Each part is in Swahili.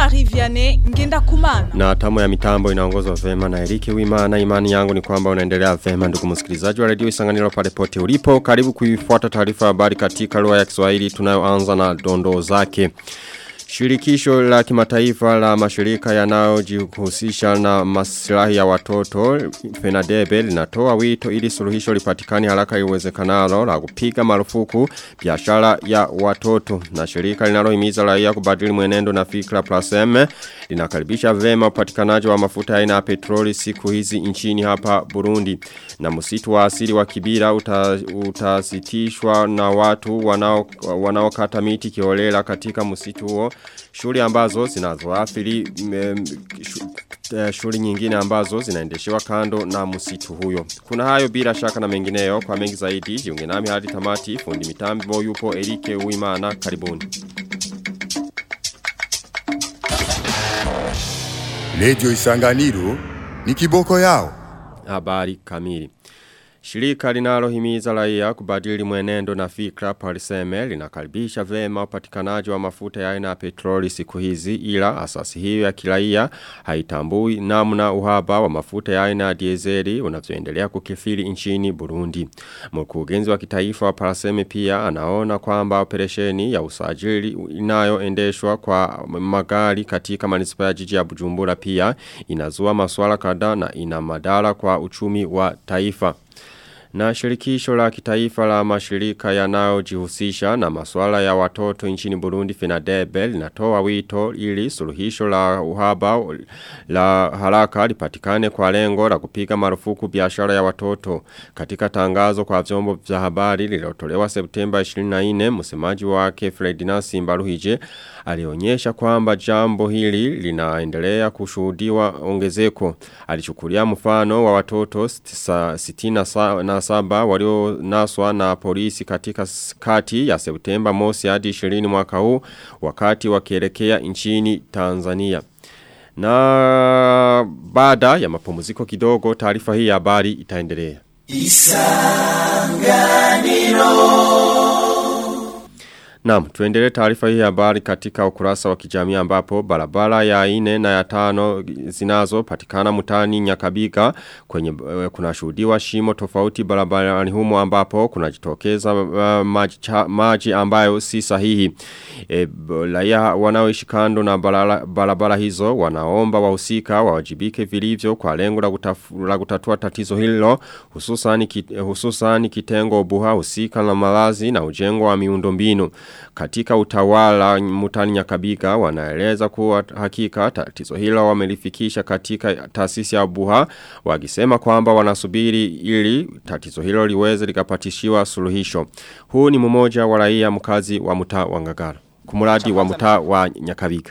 Jean-Marie Vianney Ngenda Kumana. Na tamu ya mitambo inaongozwa vema na Erike Wimana. Imani yangu ni kwamba unaendelea vema ndugu msikilizaji wa redio Isanganiro pale pote ulipo. Karibu kuifuata taarifa habari katika lugha ya Kiswahili tunayoanza na dondoo zake. Shirikisho la kimataifa la mashirika yanayojihusisha na maslahi ya watoto Fenadebe linatoa wito ili suluhisho lipatikane haraka iwezekanalo la kupiga marufuku biashara ya watoto na shirika linalohimiza raia kubadili mwenendo na fikra plus M linakaribisha vema upatikanaji wa mafuta aina ya petroli siku hizi nchini hapa Burundi na msitu wa asili wa Kibira uta, utasitishwa na watu wanao wanaokata miti kiholela katika msitu huo shule ambazo zinazoathiri shule nyingine ambazo zinaendeshewa kando na msitu huyo. Kuna hayo bila shaka na mengineyo kwa mengi zaidi jiunge nami hadi tamati fundi mitambo yupo Erike Uimana karibuni. Lejo Isanganiro ni kiboko yao. Habari kamili. Shirika linalohimiza raia kubadili mwenendo na fikra paliseme linakaribisha vema upatikanaji wa mafuta ya aina ya petroli siku hizi ila asasi hiyo ya kiraia haitambui namna uhaba wa mafuta ya aina ya dieseli unavyoendelea kukithiri nchini Burundi. Mkurugenzi wa kitaifa wa paliseme pia anaona kwamba operesheni ya usajili inayoendeshwa kwa magari katika manispa ya jiji ya Bujumbura pia inazua maswala kadhaa na ina madara kwa uchumi wa taifa. Na shirikisho la kitaifa la mashirika yanayojihusisha na masuala ya watoto nchini Burundi Fenadebe linatoa wito ili suluhisho la uhaba la haraka lipatikane kwa lengo la kupiga marufuku biashara ya watoto. Katika tangazo kwa vyombo vya habari lililotolewa Septemba 24, msemaji wake Fredina Simbaruhije alionyesha kwamba jambo hili linaendelea kushuhudiwa ongezeko. Alichukulia mfano wa watoto 60 na saba walio naswa na polisi katika kati ya Septemba mosi hadi 20 mwaka huu wakati wakielekea nchini Tanzania. Na baada ya mapumziko kidogo taarifa hii ya habari itaendelea. Naam, tuendelee taarifa hii habari katika ukurasa wa kijamii ambapo barabara ya ine na ya tano zinazo patikana mutani nyakabiga kwenye uh, kuna shuhudiwa shimo tofauti barabarani humo ambapo kuna jitokeza uh, maji, cha, maji ambayo si sahihi. E, laia wanaoishi kando na barabara, barabara hizo wanaomba wahusika wawajibike vilivyo kwa lengo la, kutafu, la kutatua tatizo hilo hususan, ki, hususan kitengo buha husika na malazi na ujengo wa miundombinu katika utawala mutani nyakabiga wanaeleza kuwa hakika tatizo hilo wamelifikisha katika taasisi ya buha wakisema kwamba wanasubiri ili tatizo hilo liweze likapatishiwa suluhisho. Huu ni mmoja wa raia mkazi wa mtaa wa Ngagara. Kumuradi wa mtaa wa Nyakabiga.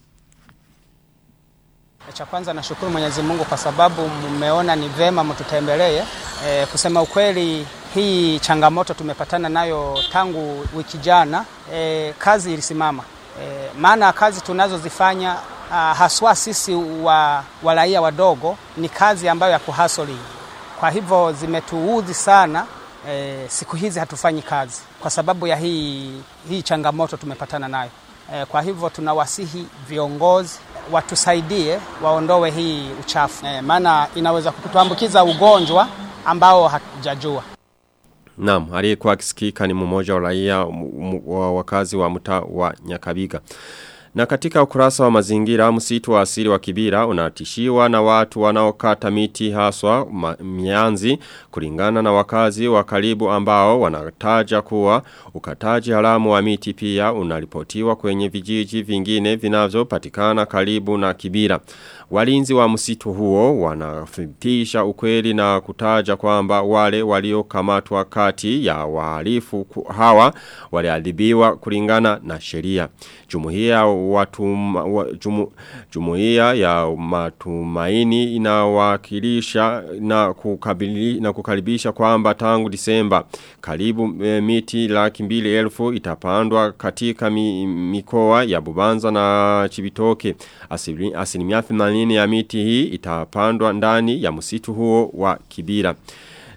Cha kwanza nashukuru Mwenyezi Mungu kwa sababu mmeona ni vema mtutembelee. E, kusema ukweli hii changamoto tumepatana nayo tangu wiki jana. E, kazi ilisimama. E, maana kazi tunazozifanya haswa sisi wa, wa raia wadogo ni kazi ambayo ya kuhasoli. Kwa hivyo zimetuudhi sana. E, siku hizi hatufanyi kazi kwa sababu ya hii, hii changamoto tumepatana nayo. E, kwa hivyo tunawasihi viongozi watusaidie waondoe hii uchafu e, maana inaweza kutuambukiza ugonjwa ambao hatujajua. Naam, aliyekuwa akisikika ni mmoja wa raia wa wakazi wa mtaa wa Nyakabiga. Na katika ukurasa wa mazingira msitu wa asili wa Kibira unatishiwa na watu wanaokata miti haswa mianzi kulingana na wakazi wa karibu ambao wanataja kuwa ukataji haramu wa miti pia unaripotiwa kwenye vijiji vingine vinavyopatikana karibu na Kibira. Walinzi wa msitu huo wanafitisha ukweli na kutaja kwamba wale waliokamatwa kati ya wahalifu hawa waliadhibiwa kulingana na sheria. Jumuiya watu jumu, jumuiya ya matumaini inawakilisha na kukabili na kukaribisha kwamba tangu Disemba karibu e, miti laki mbili elfu itapandwa katika mi, mikoa ya Bubanza na Chibitoke asilimia asilimia 80 ya miti hii itapandwa ndani ya msitu huo wa Kibira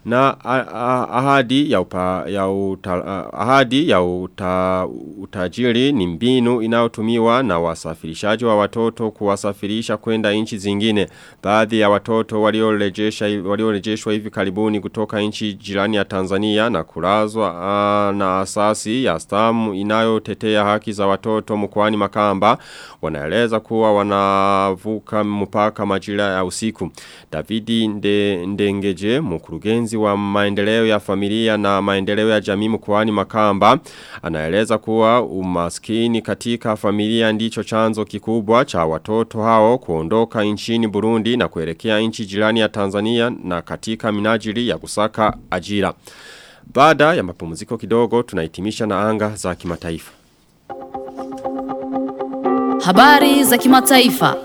na a- a- ahadi ya upa, ya uta, a- ahadi ya uta, utajiri ni mbinu inayotumiwa na wasafirishaji wa watoto kuwasafirisha kwenda nchi zingine. Baadhi ya watoto waliorejesha waliorejeshwa hivi karibuni kutoka nchi jirani ya Tanzania na kulazwa ah, na asasi ya stamu inayotetea haki za watoto mkoani Makamba wanaeleza kuwa wanavuka mpaka majira ya usiku. Davidi Nde, Ndengeje mkurugenzi wa maendeleo ya familia na maendeleo ya jamii mkoani Makamba anaeleza kuwa umaskini katika familia ndicho chanzo kikubwa cha watoto hao kuondoka nchini Burundi na kuelekea nchi jirani ya Tanzania na katika minajili ya kusaka ajira. Baada ya mapumziko kidogo tunahitimisha na anga za kimataifa. Habari za kimataifa.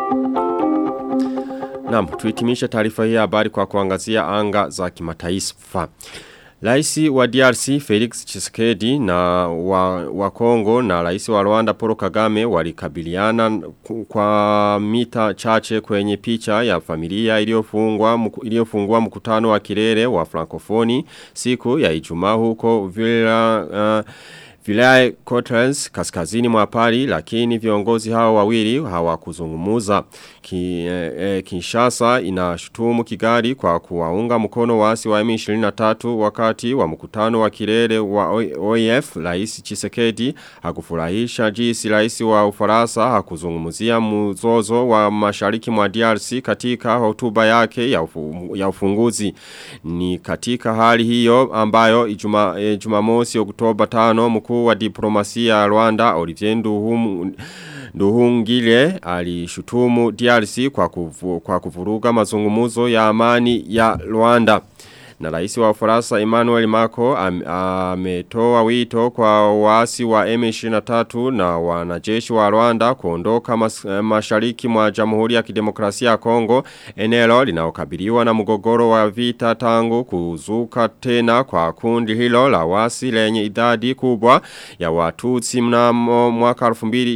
Naam, tuhitimishe taarifa hii ya habari kwa kuangazia anga za kimataifa. Raisi wa DRC Felix Tshisekedi na wa, wa Kongo na raisi wa Rwanda Paul Kagame walikabiliana ku- kwa mita chache kwenye picha ya familia iliyofungwa mku- iliyofungua mkutano wa kilele wa Frankofoni siku ya Ijumaa huko Villa uh, Vilaya Cotters kaskazini mwa Paris lakini viongozi hao wawili hawakuzungumuza. Ki, eh, eh, Kinshasa inashutumu Kigali kwa kuwaunga mkono waasi wa M23 wakati wa mkutano wa kilele wa OIF Rais Chisekedi hakufurahisha jinsi rais wa Ufaransa hakuzungumzia mzozo wa mashariki mwa DRC katika hotuba yake ya, ufu, ya ufunguzi. Ni katika hali hiyo ambayo Ijuma, eh, Jumamosi Oktoba 5 mkuu wa diplomasia ya Rwanda Olivier Nduhumu Nduhungile alishutumu DRC kwa, kufu, kwa kuvuruga mazungumuzo ya amani ya Rwanda. Na rais wa Ufaransa Emmanuel Macron am- ametoa wito kwa waasi wa M23 na wanajeshi wa Rwanda kuondoka mas, eh, mashariki mwa Jamhuri ya Kidemokrasia ya Kongo eneo linaokabiliwa na mgogoro wa vita tangu kuzuka tena kwa kundi hilo la wasi lenye idadi kubwa ya Watutsi mnamo mwaka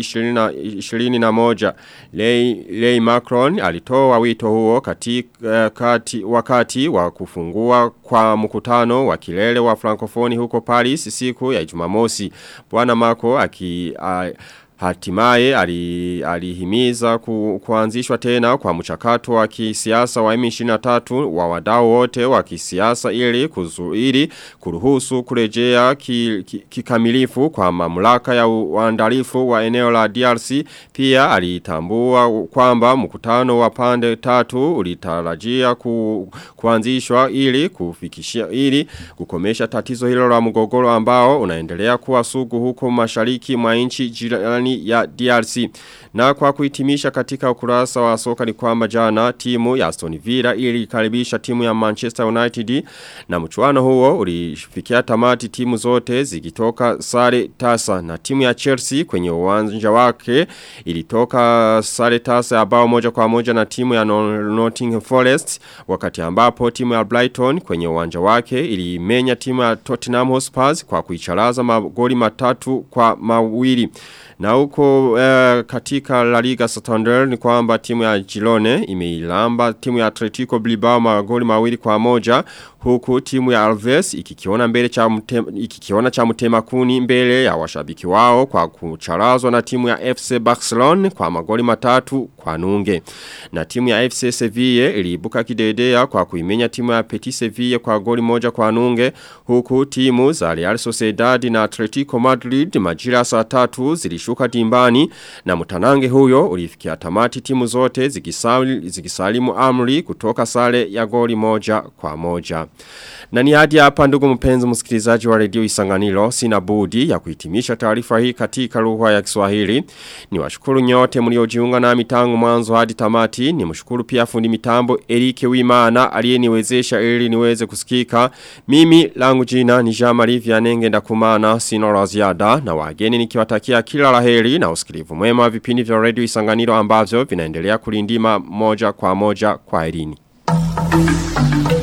2021 Lei, Lei Macron alitoa wito huo katika eh, kati, wakati wa kufungua kwa mkutano wa kilele wa Frankofoni huko Paris siku ya Jumamosi. Bwana Mako aki a, Hatimaye ali- alihimiza ku, kuanzishwa tena kwa mchakato wa kisiasa wa M23 wa wadau wote wa kisiasa ili kuzuili kuruhusu kurejea ki- ki- kikamilifu kwa mamlaka ya uandalifu wa eneo la DRC pia alitambua kwamba mkutano wa pande tatu ulitarajia ku, kuanzishwa ili kufikishia ili kukomesha tatizo hilo la mgogoro ambao unaendelea kuwa sugu huko mashariki mwa nchi jirani ya DRC. Na kwa kuhitimisha katika ukurasa wa soka ni kwamba jana timu ya Aston Villa ilikaribisha timu ya Manchester United na mchuano huo ulifikia tamati timu zote zikitoka sare tasa na timu ya Chelsea kwenye uwanja wake ilitoka sare tasa ya bao moja kwa moja na timu ya No- Nottingham Forest wakati ambapo timu ya Brighton kwenye uwanja wake ilimenya timu ya Tottenham Hotspur kwa kuicharaza magoli matatu kwa mawili. Na huko eh, katika La Liga Santander ni kwamba timu ya Girone imeilamba timu ya Atletico Bilbao magoli mawili kwa moja huku timu ya Alves ikikiona mbele cha mtema, ikikiona cha mtema kuni mbele ya washabiki wao kwa kucharazwa na timu ya FC Barcelona kwa magoli matatu kwa nunge. Na timu ya FC Sevilla iliibuka kidedea kwa kuimenya timu ya Petit Sevilla kwa goli moja kwa nunge huku timu za Real Sociedad na Atletico Madrid majira saa tatu zilishuka dimbani na mtanange huyo ulifikia tamati timu zote zikisali, zikisalimu amri kutoka sare ya goli moja kwa moja. Na ni hadi hapa ndugu mpenzi msikilizaji wa redio Isanganiro sina budi ya kuhitimisha taarifa hii katika lugha ya Kiswahili. Ni washukuru nyote mliojiunga nami tangu mwanzo hadi tamati. Ni mshukuru pia fundi mitambo Erike Wimana aliyeniwezesha ili niweze kusikika. Mimi langu jina ni Jean-Marie Vianenge ndakumana sina la ziada na wageni nikiwatakia kila laheri na usikilivu mwema wa vipindi vya redio Isanganiro ambavyo vinaendelea kulindima moja kwa moja kwa elini.